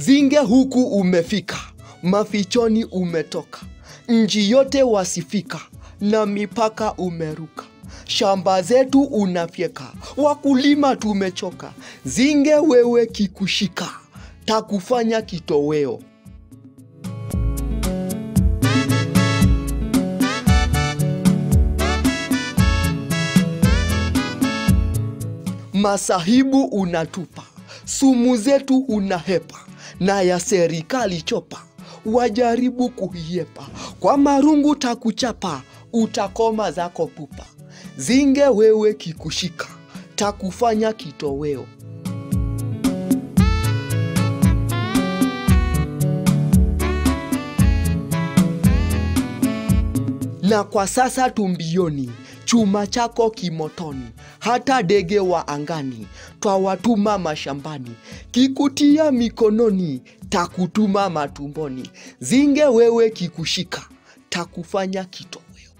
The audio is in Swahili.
Zinge huku umefika, mafichoni umetoka, nchi yote wasifika, na mipaka umeruka. Shamba zetu unafyeka, wakulima tumechoka. Zinge wewe kikushika, takufanya kitoweo. Masahibu unatupa, sumu zetu unahepa, na ya serikali chopa, wajaribu kuiepa. Kwa marungu takuchapa, utakoma zako pupa. Zinge wewe kikushika, takufanya kitoweo. Na kwa sasa tumbioni, chuma chako kimotoni, hata ndege wa angani twawatuma mashambani, kikutia mikononi, takutuma matumboni. Zinge wewe kikushika, takufanya kitoweo.